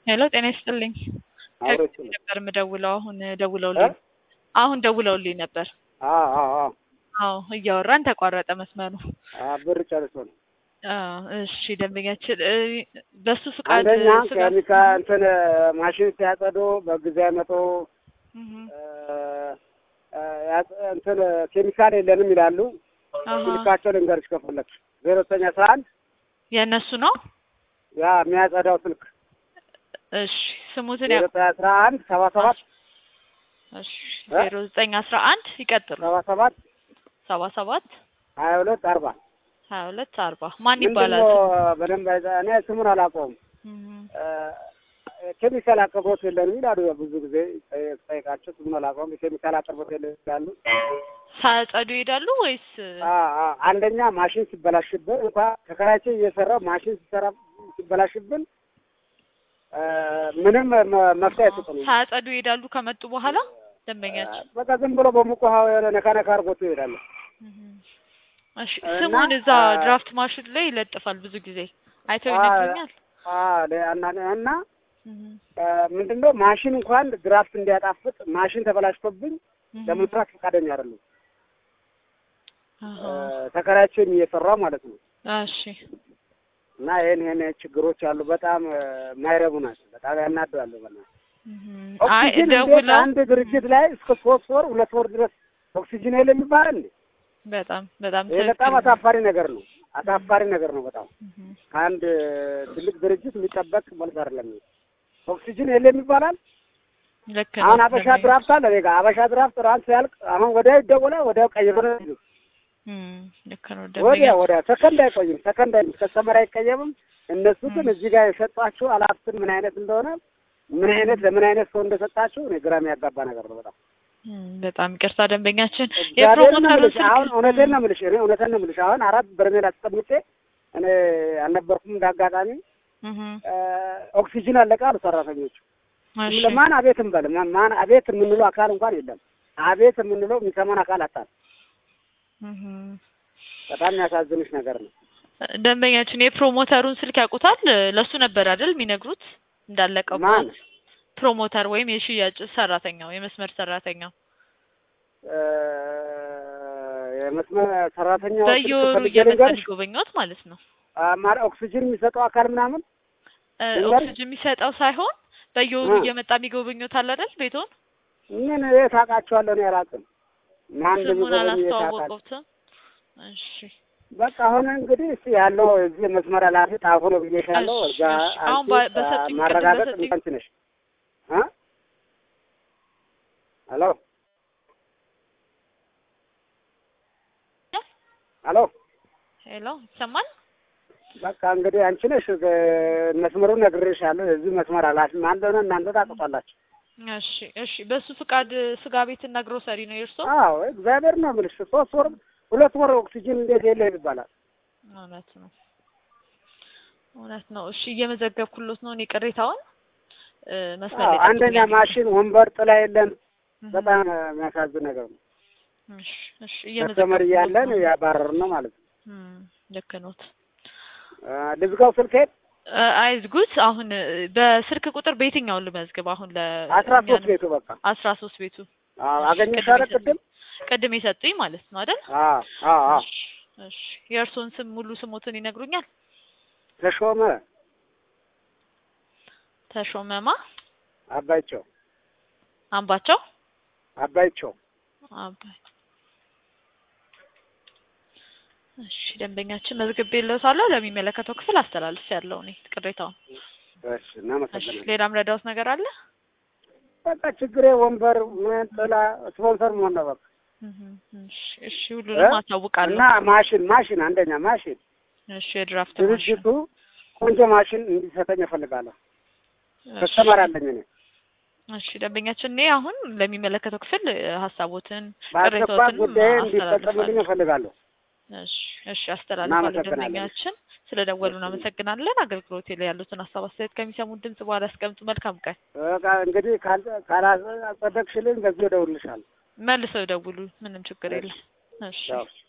ሄሎ ጤና ይስጥልኝ። አብሮች ከዚህ ነበር የምደውለው አሁን ደውለውልኝ አሁን ደውለውልኝ ነበር። አዎ እያወራን ተቋረጠ መስመሩ። ብር ጨርሶ ነው። አዎ እሺ ደንበኛችን እ በሱ ፍቃድ አንደኛ ስጋ ኬሚካ እንትን ማሽን ሲያጸዱ በጊዜ መቶ እህ እንትን ኬሚካል የለንም ይላሉ። አሃ ስልካቸው ልንገርሽ ከፈለግሽ ዜሮ ዘጠኝ አስራ አንድ የእነሱ ነው። ያ የሚያጸዳው ስልክ እሺ ስሙትን ዜሮ ያ ዘጠኝ አስራ አንድ ሰባ ሰባት እሺ ዜሮ ዘጠኝ አስራ አንድ ይቀጥሉ ሰባ ሰባት ሰባ ሰባት ሀያ ሁለት አርባ ሀያ ሁለት አርባ ማን ምንድን ይባላል? ነው በደንብ አይዛ እኔ ስሙን አላውቀውም። እህ ኬሚካል አቅርቦት የለንም ይላሉ። ብዙ ጊዜ ጠይቃቸው ስሙን አላውቀውም። የኬሚካል አቅርቦት የለም ይላሉ። ሳያጸዱ ይሄዳሉ ወይስ አ- አ- አንደኛ ማሽን ሲበላሽብን እንኳ ተከራይቼ እየሰራው ማሽን ሲሰራ ሲበላሽብን አ፣ ምንም መ- መፍትሄ አይሰጡንም። ሳያጸዱ ይሄዳሉ ከመጡ በኋላ ደንበኛችን? በቃ ዝም ብሎ በሙቅ ውሃ የሆነ ነካ ነካ አድርጎት ይሄዳሉ። እህ እሺ እና ስሙን እዛ አ- ድራፍት ማሽን ላይ ይለጥፋል ብዙ ጊዜ አይተው አ- ይነግሩኛል። አ፣ ለ- እና እና እህ አ፣ ምንድነው ማሽን እንኳን ድራፍት እንዲያጣፍጥ ማሽን ተበላሽቶብኝ እህ ለመስራት ፈቃደኛ አይደሉም። አሃ ተከራይቼም እየሰራው ማለት ነው። እሺ እና ይሄን ይሄን ችግሮች አሉ። በጣም አ፣ የማይረቡ ናቸው። በጣም ያናደዋሉ። በእናትህ እህ አይ ኦክሲጅን እንዴት ደውለው አንድ ድርጅት ላይ እስከ ሶስት ወር ሁለት ወር ድረስ ኦክሲጅን የለም ይባላል እንዴ? በጣም በጣም ይሄ በጣም ትክክል ነው። አሳፋሪ ነገር ነው። አሳፋሪ ነገር ነው በጣም እህ ከአንድ ትልቅ ድርጅት የሚጠበቅ መልስ አይደለም። ይሄ ኦክሲጅን የለም ይባላል። ልክ ነው። አሁን አበሻ ደንበኛ- ድራፍት አለ እኔ ጋ አበሻ ድራፍት ራን ሲያልቅ አሁን ወዲያው ይደወላል፣ ወዲያው ቀይሮ ነው የሚሉት። እም ልክ ነው ወዲያ ደንበኛ ወዲያ ሰከንድ አይቆይም፣ ሰከንድ አይም ከስተመር አይቀየምም። እነሱ ግን እዚህ ጋር የሰጧችሁ አላፍትን ምን አይነት እንደሆነ ምን አይነት ለምን አይነት ሰው እንደሰጣችሁ እኔ ግራ የሚያጋባ ነገር ነው በጣም እም በጣም ይቅርታ ደንበኛችን እግዚአብሔርን ነው የፕሮሞተሩ የምልሽ። ስልክ አሁን እውነቴን ነው የምልሽ፣ እኔ እውነቴን ነው የምልሽ። አሁን አራት በርሜል አስቀምጬ እኔ አልነበርኩም እንዳጋጣሚ እህ ኦክሲጅን አለቀ አሉ ሰራተኞቹ። እሺ ማን አቤት እንበል ማን ማን አቤት የምንለው አካል እንኳን የለም። አቤት የምንለው የሚሰማን አካል አጣል። እህ በጣም የሚያሳዝንሽ ነገር ነው። ደንበኛችን የፕሮሞተሩን ስልክ ያውቁታል? ለሱ ነበር አይደል የሚነግሩት እንዳለቀው ማን ፕሮሞተር ወይም የሽያጭ ሰራተኛው የመስመር ሰራተኛው እ፣ የመስመር ሰራተኛው በዮ ፈልጌ እየመጣ ልንገርሽ፣ ሊጎበኙት ማለት ነው። አ፣ ማ- ኦክሲጅን የሚሰጠው አካል ምናምን እ፣ ልንገርሽ? ኦክሲጅን የሚሰጠው ሳይሆን በየወሩ እ። እየመጣ የሚጎበኙት አለ አይደል ቤቱን ምን የት አውቃቸዋለሁ? እኔ አላውቅም። ማን ስሙን እንደሚጎበኝ የት አውቃለሁ? አላስተዋወቁትም። እሺ በቃ አሁን እንግዲህ እስኪ ያለው እዚህ መስመር ኃላፊ ጣፎ ነው ብዬሻለሁ። እሺ፣ እዛ እሺ። አሁን አንቺ በ- በሰጡኝ ቅድም ማረጋገጥ በሰጡኝ- እንትን ነሽ እ ሄሎ ሄሎ ሄሎ ይሰማል? በቃ እንግዲህ አንቺ ነሽ እ፣ መስመሩን ነግሬሻለሁ። የዚህ መስመር ኃላፊ ማን እንደሆነ እናንተ ታውቁታላችሁ። እሺ እሺ። በሱ ፍቃድ ስጋ ቤትና ግሮሰሪ ነው የእርሶ? አዎ እግዚአብሔር ነው የምልሽ። ሶስት ወር ሁለት ወር ኦክሲጅን እንዴት የለም ይባላል? እውነት ነው እውነት ነው። እሺ እየመዘገብኩሎት ነው እኔ ቅሬታውን እ፣ መስመር አዎ ላይ አንደኛ ጠብቁኝ። ማሽን ወንበር ጥላ የለም። እህ፣ በጣም የሚያሳዝን ነገር ነው። እሺ እሺ ከስተመር እየመዘገብኩሎት እያለን ነው። ያባረርን ነው ማለት ነው። እም፣ ልክ ኖት። አ፣ ልዝጋው ስልኬን እ፣ አይዝጉት። አሁን እ፣ በስልክ ቁጥር በየትኛውን ልመዝግብ? አሁን ለ አስራ ሶስት ቤቱ በቃ አስራ ሶስት ቤቱ አዎ አገኘሻለ ቅድም ቅድም የሰጡኝ ማለት ነው አይደል? አዎ አዎ አዎ እሺ እሺ። የእርሶን ስም ሙሉ ስሞትን ይነግሩኛል? ተሾመ ተሾመማ አባይቸው አምባቸው አባይቸው አባይ እሺ ደንበኛችን መዝግቤልዎታለሁ። ለሚመለከተው ክፍል አስተላልፍ ያለው እኔ ቅሬታውን። እሺ እሺ እናመሰግናለን። ሌላም ረዳውት ነገር አለ? በቃ ችግሬ ወንበር ምን ጥላ ስፖንሰር መሆን ነው በቃ እህ እሺ እሺ ሁሉንም እ? አሳውቃለሁ። እና ማሽን ማሽን አንደኛ ማሽን እሺ የድራፍት ማሽን ድርጅቱ ቆንጆ ማሽን እንዲሰጠኝ እፈልጋለሁ። ከስተመር አለኝ እኔ እሺ ደንበኛችን እኔ አሁን ለሚመለከተው ክፍል እ፣ ሀሳቦትን በአስቸኳይ ቅሬታዎትን ጉዳይ እንዲፈጸምልኝ አስተላልፋለሁ። እፈልጋለሁ። እሺ እሺ አስተላልፋለሁ። እናመሰግናለን። ደንበኛችን ስለ ደወሉ እናመሰግናለን። አገልግሎት ላይ ያሉትን ሀሳብ አስተያየት ከሚሰሙት ድምጽ በኋላ ያስቀምጡ። መልካም ቀን። በቃ እንግዲህ ካል- ካላጸደቅሽልኝ በዚህ እደውልልሻለሁ። መልሰው ይደውሉ። ምንም ችግር የለም። እሺ ያው